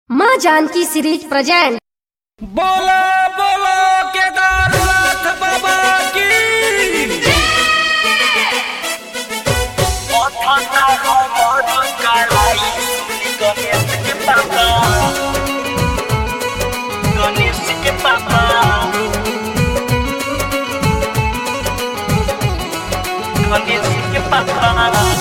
माँ Janaki series present बोलो बोलो केदारनाथ बाबा की गणेश के पापा गणेश के पापा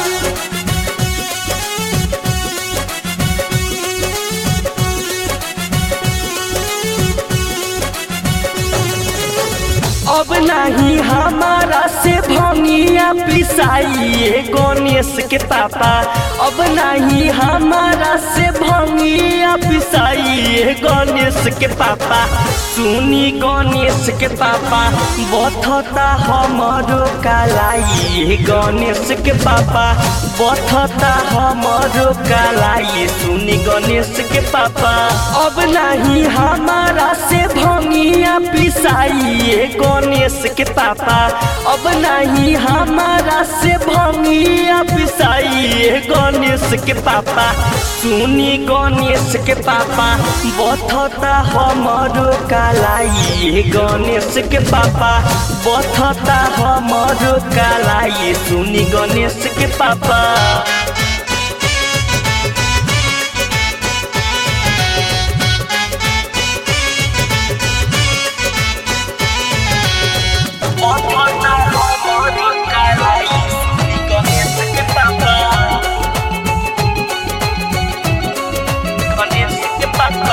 अब नहीं हमारा से भंगिया पिसाइए गणेश के पापा अब नहीं हमारा से भंगिया पिसाइए गणेश के पापा सुनी गणेश के पापा बथता हमारो कालाई गणेश के पापा बथता हमारो कालाई सुनी गणेश के पापा अब नहीं हमारा से भंगिया पिसाइए गणेश के पापा अब नहीं हमारा से भंगिया पिसाइए गणेश के पापा सुनी गणेश के पापा बथता हमारो कालाई गणेश के पापा बथता हमारो कालाई सुनी गणेश के पापा बथता हमारो कालाई गणेश के पापा गणेश के पापा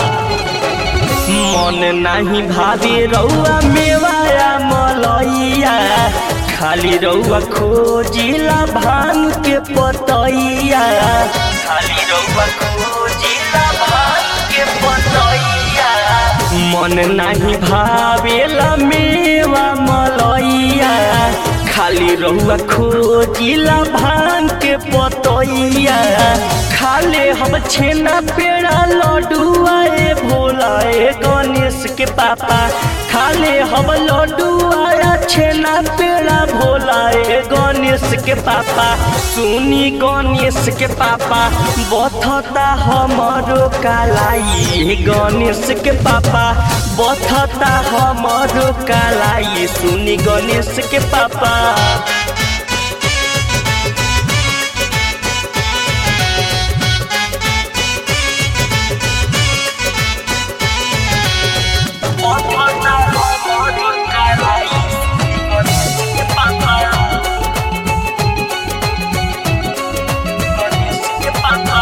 मन नाही भावे रौआ मेवाया मलैया खाली रौआ खोजिला भांग के पतैया खाली रउआ खोजिला भांग के पतैया मन नाही भावेला मेवा मलैया खाली रहुआ खोजिला भांग के पतैया खाले हम छेना पेड़ा लड्डुआ ए भोला ए गणेश के पापा खाले हम लड्डुआ छेना पेड़ा भोला ए गणेश के पापा सुनी गणेश के पापा बथता हमारो कालाई गणेश के पापा बथता हमारो कालाई सुनी गणेश के पापा बथता हमारो कालाई गणेश के पापा गणेश के पापा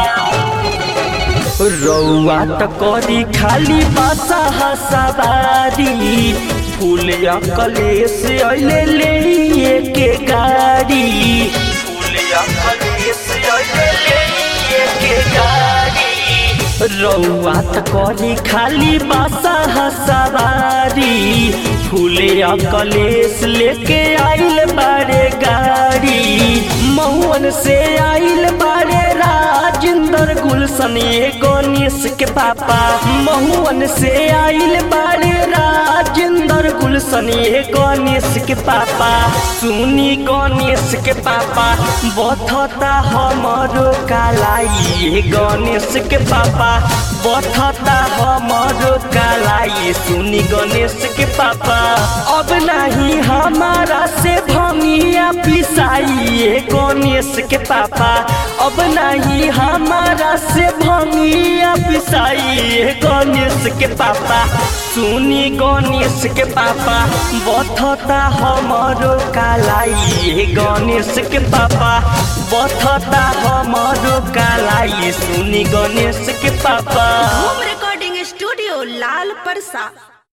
रौआ त करी खाली बासा हसबारी फूल कलेश अइले ले के गाड़ी फूलिया कलेश अइले ले के गाड़ी रौआ त करी खाली बासा हसबारी फूले कलेश लेके आइल बारे गाड़ी महुअन से आइल बारे राजेंद्र गुलशन ये गणेश के पापा महुअन से आइल बारे राजेंद्र गुलशन ये गणेश के पापा सुनी गणेश के पापा बथता हमारो कालाई गणेश के पापा बथता हमारो कालाई सुनी गणेश के पापा अब नहीं हमारा से भंगिया पिसाइए गणेश के पापा अब नहीं हमारा से भंगिया पिसाइए गणेश के पापा सुनी गणेश के पापा बथता हमारो कालाई गणेश के पापा बथता हमारो कालाई सुनी गणेश के पापा होम रिकॉर्डिंग स्टूडियो लाल परसा